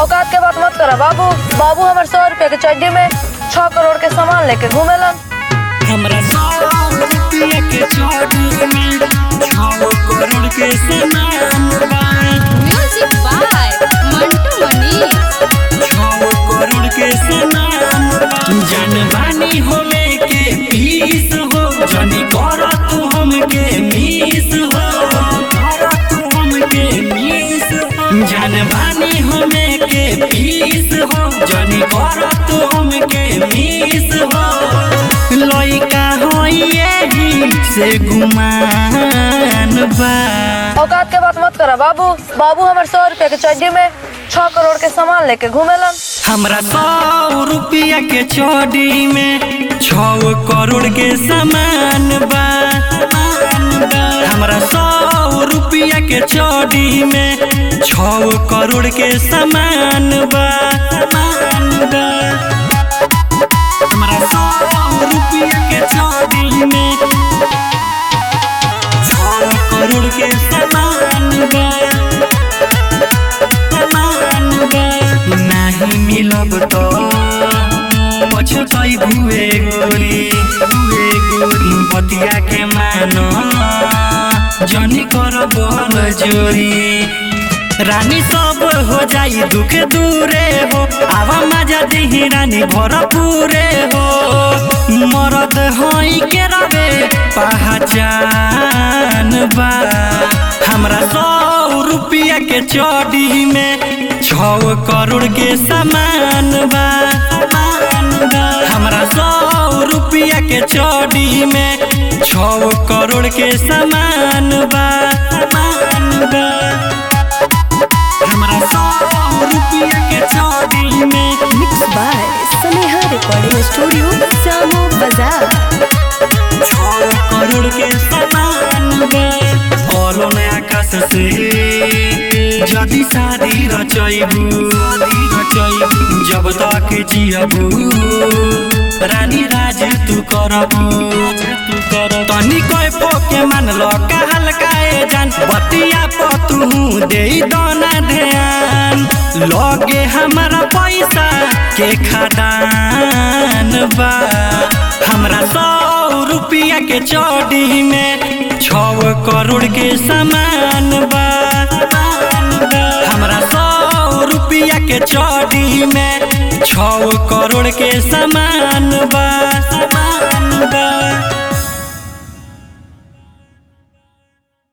औकात के बात मत करा बाबू बाबू हमारे सौ रुपए के चड्डी में छह करोड़ के सामान लेके घूमेलन हमरा सौ रुपया के चोटी में छौ करोड़ के सामान बा म्यूजिक बाय मंटू मनीष छौ करोड़ के सामान बा जनवानी होले के पीस हो जनी कर तू हमके मीस हो कर तू हमके मीस हो जनवानी होले के पीस हो जनी कर तू हमके मीस हो लइका हो यही से गुमान बा औकात के बात मत करा बाबू बाबू हमारे सौ रुपए के चड्डी में छह करोड़ के सामान लेके घूमेलन हमरा सौ रुपया के चौड़ी में छौ करोड़ के सामान बा हमरा सौ रुपया के चौड़ी में छौ करोड़ के सामान बा हमरा सौ रुपया के चौड़ी में छौ करोड़ के सामान बा नाही मिलब त पछतै भुए गोरी भुए गोरी बतिया के मान जनी कर बल जोरी रानी सब हो जाई दुख दूरे हो आवा मजा दिही रानी भरपूरे हो मरद हई के रवे पहचान बा हमरा सौ रुपया के चौड़ी में छौ करोड़ के सामान बा हमरा सौ रुपया के चौड़ी में छौ करोड़ के सामान बा हमरा सौ रुपया के चौड़ी में mix by Sneha recording studio Jamo Bazar छौ करोड़ के सामान बा बोलो ने आकाश से जदि शादी रचैबू रचैबू जब तक जियबू रानी राज तू करबू तू कर तनी कोई पोके मान लो का हल्काए जान बतिया पतू दे दोना ध्यान लगे हमारा पैसा के खदान बा हमरा सौ रुपया के चौड़ी में छौ करोड़ के सामान बा हमरा सौ रुपया के चौड़ी में छौ करोड़ के सामान बा